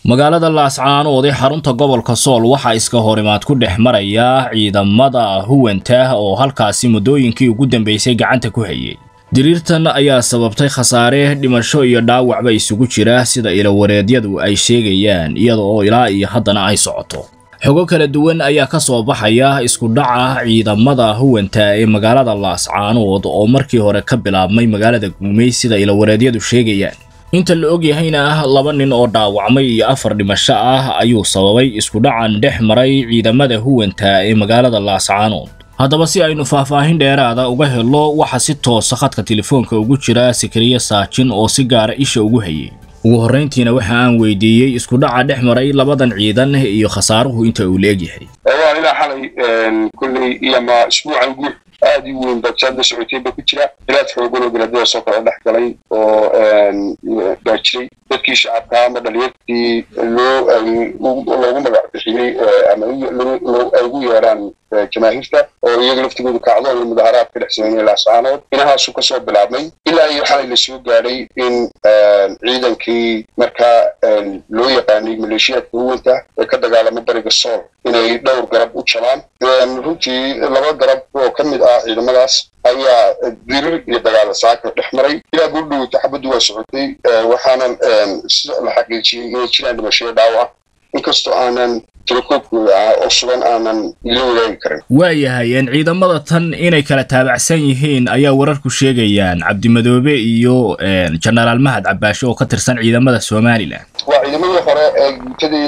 magaalada laascaanood ee xarunta gobolka sool waxaa iska horimaad ku dhex maraya ciidamada huwanta oo halkaasi muddooyinkii ugu dambeysay gacanta ku hayay diriirtan ayaa sababtay khasaare dhimasho iyo dhaawacba isugu jira sida ilawareedyadu ay sheegayaan iyada oo ilaa iyo haddana ay socoto xogo kala duwan ayaa ka soo baxaya isku dhaca ciidamada huwanta ee magaalada laascaanood oo markii hore ka bilaabmay magaalada guumey sida ilawareedyadu sheegayaan inta la og yahayna laba nin oo dhaawacmay iyo afar dhimasho ah ayuu sababay isku dhacan dhex maray ciidamada huwanta ee magaalada laascaanood haddaba si aynu faahfaahin dheeraada uga helo waxaa si toosa khadka telefoonka ugu jira sakariye saajin oo si gaara isha ugu hayay ugu horrayntiina waxa aan weydiiyey isku dhaca dhex maray labadan ciidan iyo khasaaruhu inta uu leegyahay waa ilaa xalay kulley iyo ma isbuucan guux aad u weyn badjaadda socotayba ku jira bilaad xoogan oo bilaadadaas oo kale dhex galay oo baa jiray dadkii shacabka ama dhalinyartii loo loogu magac bixiyey ama ay ugu yeedhaan jamaahiirta oo iyaga laftigoodu kacdoon iyo mudaharaad ka dhex sameynaya laascaanood inahaasu kasoo bilaabmay ilaa iyo xalay la soo gaadhay in ciidankii markaa loo yaqaanay maleeshiyaadka huwanta ee ka dagaalama bariga sool inay dhowr garab u jabaan runtii laba garab oo ka mid ah ciidamadaas ayaa dirir iyo dagaala saaka dhex maray ilaa guldhow taxabaddu waa socotay waxaanan la xaqiijiyey inay jiraan dhimashada dhaawac inkastoo aanan tirakoobkooda ah oo sugan aanan ila wadaagi karin waayahay ciidamada tan inay kala taabacsan yihiin ayaa wararku sheegayaan cabdimadoobe iyo jenaraal mahad cabaashe oo ka tirsan ciidamada somalilan waa ciidamadii hore ee guutadii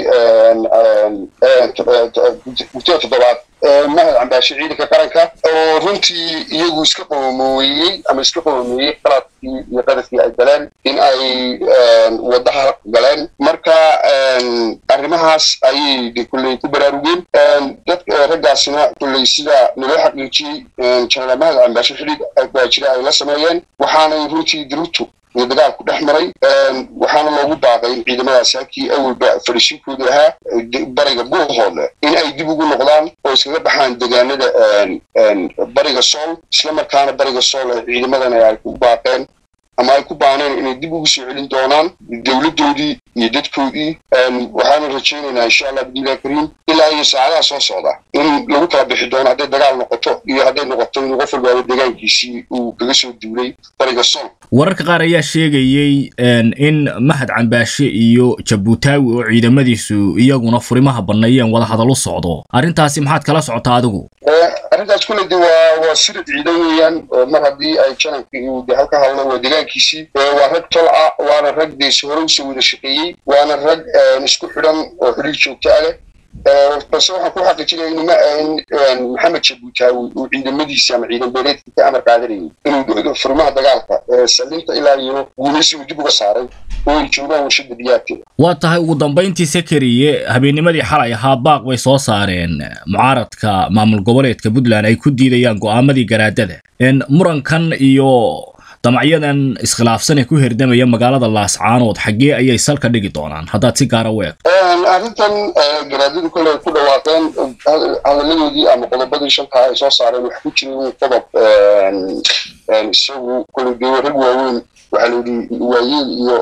guutada toddobaad mahad cambaashe ciidanka qaranka oo runtii iyagu iska qoomoeyey ama iska qoomeeyey qaladkii iyo qadafkii ay galeen in ay wadaha galeen marka arrimahaas ayay kulley ku baraarugeen dadka raggaasina kulley sida naloo xaqiijiyey jenaraal mahad cambaashe xidhiid baa jira ay la sameeyeen waxaanay runtii dirirtu iyo dagaalku dhex maray waxaana loogu baaqay in ciidamadaasi halkii awalba fadhishinkooda ahaa bariga buuhoodle in ay dib ugu noqdaan oo iskaga baxaan degaanada bariga sool isla markaana bariga sool ee ciidamadana ay ku baaqeen ama ay ku baaneen inay dib ugu soo celin doonaan dowladdoodii iyo dadkoodii waxaanu rajaynaynaa insha allah bidnillahi kariim ilaa iyo saacadaha soo socda in lagu kala bixi doono hadday dagaal noqoto iyo hadday noqoto inuu qof walbaaba deegaankiisii uu kaga soo duulay bariga sool wararka qaar ayaa sheegayey in mahad cambaashe iyo jabuutaawi oo ciidamadiisu iyaguna furimaha banneeyeen wada hadal u socdo arrintaasi maxaad kala socotaa adigu arrintaas kulle de waa waa sirad ciidan weeyaan oo mar haddii ay janankii uu de halka hadlo waa deegaankiisii waa rag tol ah waana rag dees hore usoo wada shaqeeyey waana rag isku xidhan oo xidhiir joogto ah leh balse waxaan ku xaqiijinaya in maxamed jabuutaawi uu ciidamadiisi ama ciidan beeleedkii ka amar qaadanayay inuu furimaha dagaalka salinta ilaa iyo guumaysi uu dib uga saaray oo ay joogaan warshada biyaadkeeda waa tahay ugu dambayntii sakariye habeennimadii xalay ahaa baaq bay soo saareen mucaaradka maamul goboleedka puntland ay ku diidayaan go'aamadii garaadada murankan iyo damacyadan iskhilaafsan ee ku herdamaya magaalada laascaanood xaggee ayay salka dhigi doonaan haddaad si gaara u eeg arrintan garaadadu kole ku dhawaaqeen hadaladoodii ama qodobadii shantaa ay soo saareen waxa ku jira in qodob isagu kole de rag waaweyn waxaa la yidhi waayeel iyo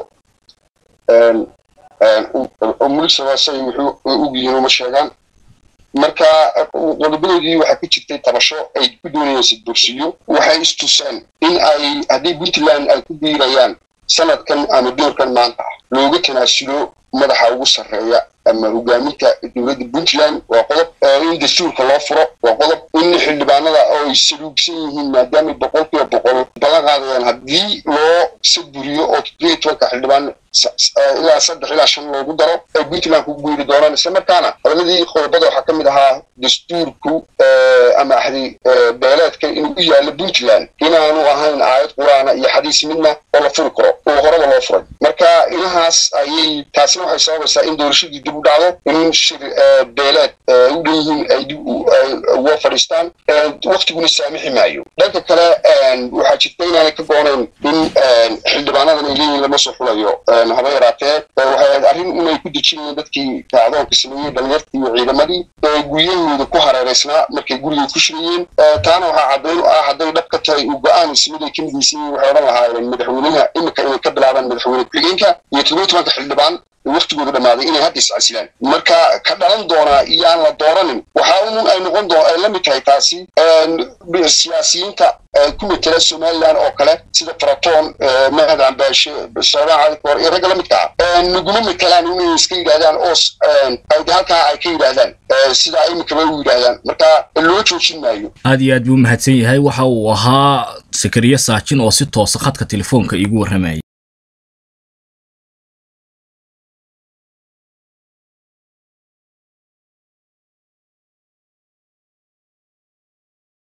muligsabasay wuxuu og yihiin uma sheegaan marka qodobadoodii waxaa ka jirtay tabasho ay ku doonayeen sidbursiyo waxay istuseen in ay haddii puntland ay ku biirayaan sanadkan ama doorkan maanta looga tanaasulo madaxa ugu sarreeya ama hogaaminta dowladda puntland waa qodob in dastuurka loo furo waa qodob in xildhibaanada oo ay saluugsan yihiin maadaamay boqol kiiba boqol ballan qaadayaan haddii loo sadburiyo oo toddobiyo tobanka xildhibaan ilaa saddex ilaa shan loogu daro ay puntland ku guuri doonaan isla markaana hadaladii qodobada waxaa ka mid ahaa dastuurku ama axdi beeleedka inuu u yaallo puntland inaanu ahayn aayad quraana iyo xadiis midna oo la furi karo oo horeba loo furay marka inahaas ayay taasina waxay sababaysaa in doorashadii dib u dhacdo in shir beeleed u dhan yihiin ay dib uga fadhiistaan waktiguna saamixi maayo dhanka kale waxaa jirta inaanay ka goonayn in xildhibaanadan ay leeyihin lama soo xulayo haba yaraatee waxay ahayd arrin inay ku dejinayeen dadkii kacdoonka sameeyey dhalinyartii iyo ciidamadii ee guryahooda ku hareereysnaa markay guriga ku shirayeen taana waxaa caddayn u ah hadday dhab ka tahay uu go-aan ismid ay ka midaysan yihiin waxay odhan lahaayeen madaxweynaha imika inay ka bilaabaan madaxweyne ku-xigeenka iyo toddobiyo tobanka xildhibaan waktigooda dhammaaday inay hadda iscasilaan marka ka dhalan doonaa iyo aan la dooranin waxaa un ay noqon doo ay la mid tahay taasi siyaasiyiinta ku metela somaliland oo kale sida faratoon mahad cambaashe soodaan cali koor iyo ragga la midka ah naguma metelaan inay iska yidhahdaan oo halkaa ay ka yidhaahdaan sidaa iminkaba u yidhaahdaan marka loo joojin maayo aad iyo aad buu mahadsan yahay waxa uu ahaa sakariye saajin oo si toosa khadka telefoonka iigu warramayay